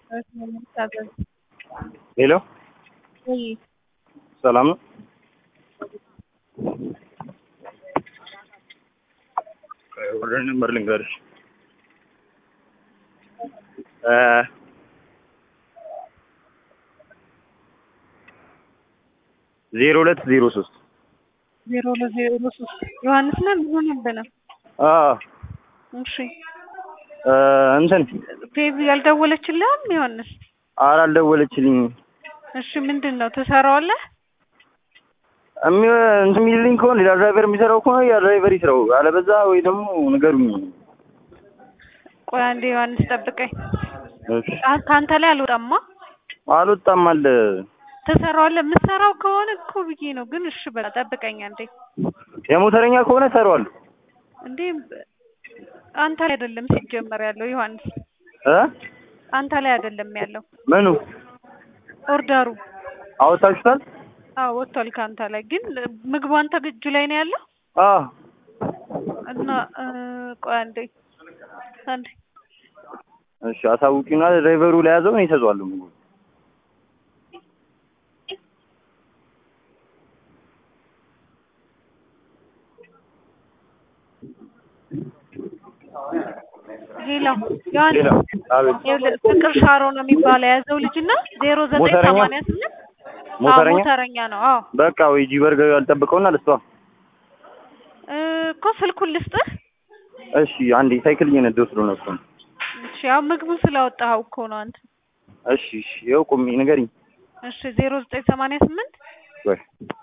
ሄሎ ወይ ሰላም ነው? ወደ ነበር ልንገርሽ እ ዜሮ ሁለት ዜሮ ሶስት ዜሮ ለዜሮ ሶስት ዮሐንስ ነህ ምን ሆነብህ ነው? አዎ እሺ እ እንትን ፌቪ ያልደወለችልህም ዮሐንስ? ኧረ አልደወለችልኝም። እሺ ምንድን ነው ትሰራዋለህ? እሚ እንትን የሚልልኝ ከሆነ ሌላ ድራይቨር የሚሰራው ከሆነ ያ ድራይቨር ይስራው፣ አለበዛ ወይ ደግሞ ንገሩኝ። ቆይ አንዴ ዮሐንስ ጠብቀኝ። እሺ አ- ከአንተ ላይ አልወጣማ። አልወጣም አለ ትሰራዋለህ? የምትሰራው ከሆነ እኮ ብዬ ነው። ግን እሺ በቃ ጠብቀኝ አንዴ። የሞተረኛ ከሆነ እሰራዋለሁ እንዴ አንተ ላይ አይደለም ሲጀመር ያለው ዮሐንስ፣ እ አንተ ላይ አይደለም ያለው ምኑ ኦርደሩ። አወጣችሁታል? አዎ ወጥቷል ከአንተ ላይ። ግን ምግቡ አንተ እጁ ላይ ነው ያለው አዎ እና እ ቆይ አንዴ አንዴ እሺ አሳውቂና ድራይቨሩ ላይ ያዘው እኔ እሰጠዋለሁ ምግቡ ሄሎ ዮሐንስ ሌላ አቤት ይኸውልህ ፍቅር ሻሮ ነው የሚባለው የያዘው ልጅ እና ዜሮ ዘጠኝ ሞተረኛ? ሰማንያ ስምንት ሞተረኛ? ሞተረኛ ነው። አዎ በቃ ወይ ጂ በርገር ያልጠብቀውና ልስቷ እ እኮ ስልኩን ልስጥህ። እሺ አንዴ ሳይክል እየነዳሁ ስለሆነ እኮ ነው። እሺ ያው ምግቡ ስላወጣኸው እኮ ነው አንተ። እሺ እሺ ይኸው ቁሚ ንገሪኝ። እሺ ዜሮ ዘጠኝ ሰማንያ ስምንት ወይ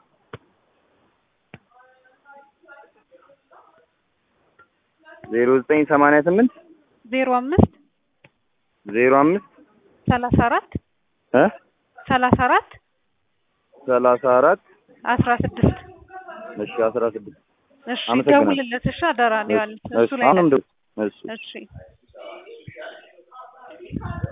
ዜሮ ዘጠኝ ሰማንያ ስምንት ዜሮ አምስት ዜሮ አምስት ሰላሳ አራት እ ሰላሳ አራት ሰላሳ አራት አስራ ስድስት እሺ አስራ ስድስት እሺ አመሰግናለሁ። ደውልለት። እሺ አደራ ነው ያሉት እሱ እሺ ላይ አሁንም ነው። ደው እሺ እሺ